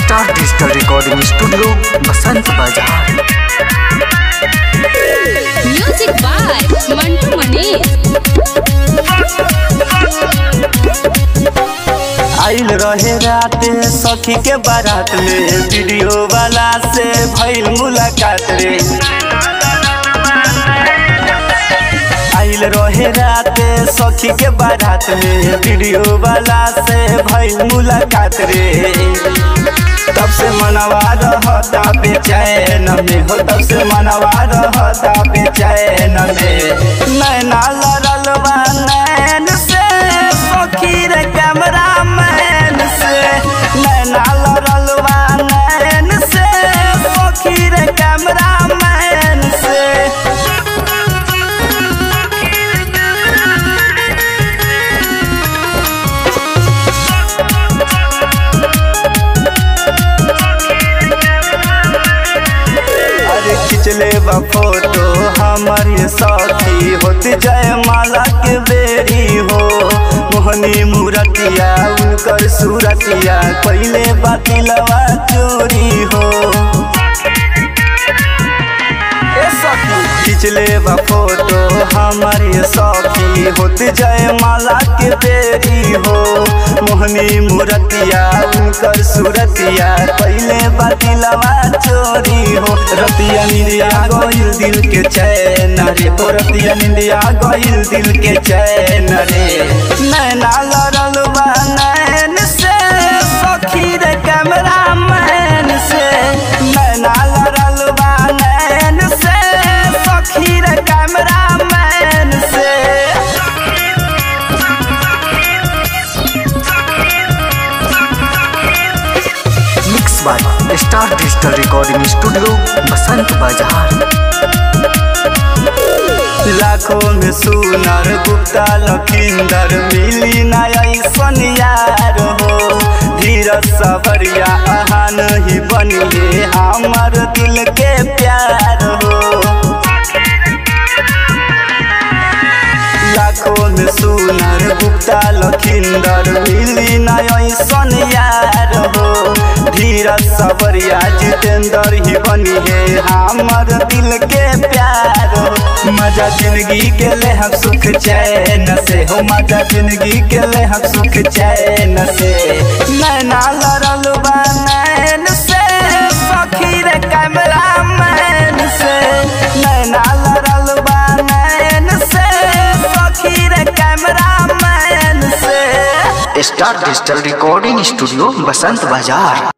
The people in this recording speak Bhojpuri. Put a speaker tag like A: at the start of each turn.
A: star digital recording studio Basant Bazar
B: music by Mantu Manish
C: आइल रहे रात सखी के बारात में वीडियो वाला से भइल मुलाकात रे आइल रहे रात सखी के बारात में वीडियो वाला से भइल मुलाकात रे तब से मनवा रहता बेचैन में हो तब से मनवा रहता बेचैन में नैना लड़ल बा नैन से सखी रे कैमरा मैन से नैना लड़ल बा नैन से सखी रे कैमरा मैन से अरे खींच ले बा फोटो हमर ये साथी होत जय माला के बेरी हो मोहनी मूरतिया उनकर सूरतिया पहले बातिलवा चोरी हो ए सखी खींच ले बा फोटो हमर ये साथी होत जय माला के बेरी हो मोहनी मूरतिया उनकर सूरतिया पहले बातिलवा चोरी हो रतिया निंदिया गइल दिल के चैन रे हो रतिया निंदिया गइल दिल के चैन रे नैना लड़ल बा नैन से सखी रे कैमरा मैन से नैना लड़ल बा नैन से सखी रे कैमरा मैन से
A: mix by star digital recording studio Basant Bazar
C: लाखों में सुनर गुप्ता लखिंदर मिली ना ऐसन यार हो धीरज सबरिया अहान ही बनिए हमर दिल के प्यार हो लाखों में सुनर गुप्ता लखिंदर मिली ना ऐसन यार हो धीरज सबरिया जितेंद्र ही बनी है हमर दिल के प्यार हो मजा जिंदगी के ले हम सुख चैन से हो मजा जिंदगी के ले हम सुख चैन से नैना लड़ल बा नैन से सखी रे कैमरा मैन से नैना लड़ल बा नैन से सखी रे कैमरा मैन से
A: star digital recording studio Basant बाजार